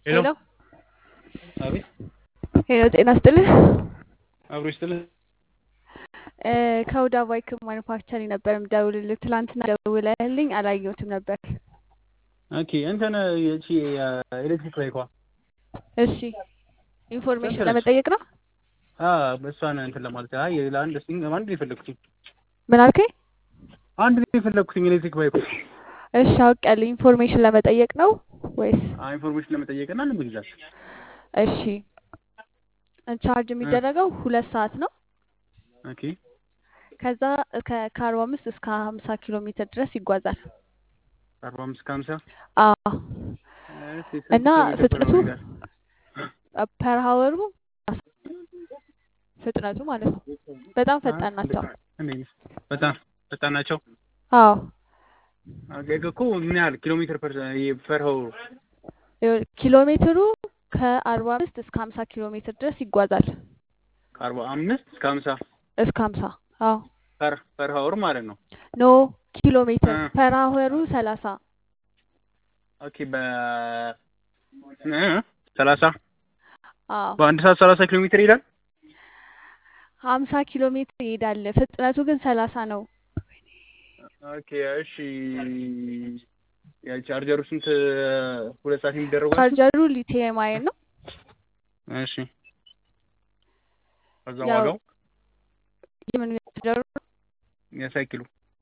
ሄሎ ሄሎ አቤት ሄሎ፣ ጤና ይስጥልህ። አብሮ ይስጥልህ። እ ከሁዳ ባይክ ማኑፋክቸሪንግ ነበር የምደውልልህ። ትላንትና ደውለህልኝ አላየሁትም ነበር። ኦኬ እንትን እቺ ኤሌክትሪክ ባይኳ እሺ፣ ኢንፎርሜሽን ስንት ነች? ለመጠየቅ ነው። አ እሷን እንትን ለማለት አይ ለአንድ ሲንግ አንድ ነው የፈለኩትኝ ምን አልከኝ? አንድ ነው የፈለኩትኝ ኤሌክትሪክ ባይኩ እሺ፣ አውቄያለሁ። ኢንፎርሜሽን ለመጠየቅ ነው ወይስ? አይ ኢንፎርሜሽን ለመጠየቅ እና ለመግዛት እሺ፣ ቻርጅ የሚደረገው ሁለት ሰዓት ነው። ኦኬ ከዛ ከ- ከአርባ አምስት እስከ ሀምሳ ኪሎ ሜትር ድረስ ይጓዛል። አርባ አምስት ከሀምሳ አዎ እና ፍጥነቱ ፐር ሀወሩ ፍጥነቱ ማለት ነው። በጣም ፈጣን ናቸው። በጣም ፈጣን ናቸው። አዎ ኦኬ እኮ ምን ያህል ኪሎ ሜትር ፐር ፐር ሀወር ይኸውልህ፣ ኪሎ ሜትሩ ከአርባ አምስት እስከ ሀምሳ ኪሎ ሜትር ድረስ ይጓዛል። ከአርባ አምስት እስከ ሀምሳ እስከ ሀምሳ አዎ ፐር ፐር ሀወር ማለት ነው። ኖ ኪሎ ሜትር እ። ፐር ሀወሩ ሰላሳ ኦኬ በ እ ሰላሳ አዎ በአንድ ሰዓት ሰላሳ ኪሎ ሜትር ይሄዳል። ሀምሳ ኪሎ ሜትር ይሄዳል። ፍጥነቱ ግን ሰላሳ ነው። ኦኬ እሺ የቻርጀሩ ስንት ሁለት ሰዓት የሚደረጉ ቻርጀሩ ሊቲየም አየን ነው። እሺ ከዛ ያው ዋጋው የምን ቻርጀሩ የሳይክሉ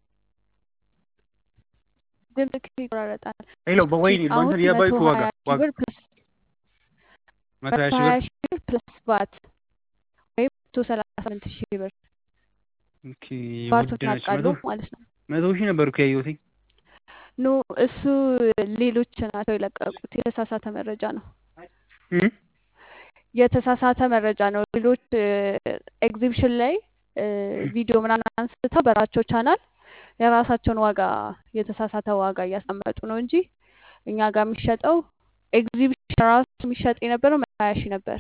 ድምፅ ይቆራረጣል። ሄሎ በወይኔ አሁን በእንትን የባይኩ መቶ ዋጋ ሀያ ሺህ ዋጋ ብር ፕለስ መቶ ሀያ መቶ ሺህ ሀያ ብር ሺህ ብር ፕለስ ባት ወይም መቶ ሰላሳ ስምንት ሺህ ብር ኦኬ ባቱን ውድ ነች። ያውቃሉ መቶ ማለት ነው። መቶ ሺህ ነበር እኮ ያየሁት። ኖ እሱ ሌሎች ናቸው የለቀቁት። የተሳሳተ መረጃ ነው። እም? የተሳሳተ መረጃ ነው። ሌሎች ኤግዚቢሽን ላይ እ፣ ቪዲዮ ምናምን አንስተው በራቸው ቻናል የራሳቸውን ዋጋ የተሳሳተ ዋጋ እያስቀመጡ ነው እንጂ እኛ ጋር የሚሸጠው ኤግዚቢሽን ራሱ የሚሸጥ የነበረው መቶ ሀያ ሺህ ነበር።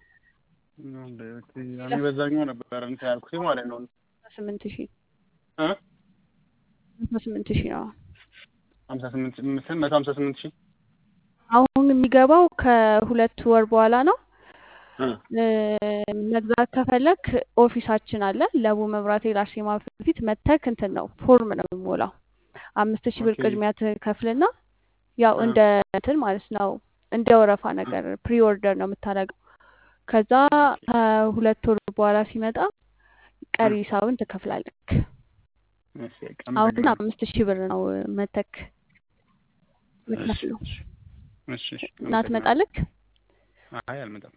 እኔ በዛኛው ነበር እንትን ያልኩት ማለት ነው። ስምንት ሺህ እ? መቶ ስምንት ሺህ ነው። ሀምሳ ስምንት መቶ ሀምሳ ስምንት ሺህ አሁን የሚገባው ከሁለት ወር በኋላ ነው። እ። እ፣ መግዛት ከፈለክ ኦፊሳችን አለ ለቡ መብራቴ ላርሴማ ፊት ለፊት መተክ እንትን ነው ፎርም ነው የሚሞላው። አምስት ሺህ ብር ኦኬ ቅድሚያ ትከፍልና ያው እ። እንደ እንትን ማለት ነው እንደ ወረፋ ነገር ፕሪ ኦርደር ነው የምታደርገው። ከዛ ከሁለት ወር በኋላ ሲመጣ ቀሪ ሂሳቡን ትከፍላለክ። እሺ በቃ አሁን ግን አመሰግናለሁ። አምስት ሺህ ብር ነው መተክ እሺ የምትከፍለው እሺ እሺ እሺ እና አመሰግናለሁ። ትመጣለክ። አይ አልመጣም።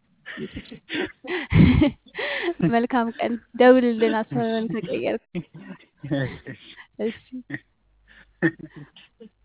መልካም ቀን። ደውልልን አስበን ተቀየርክ። እሺ እሺ እሺ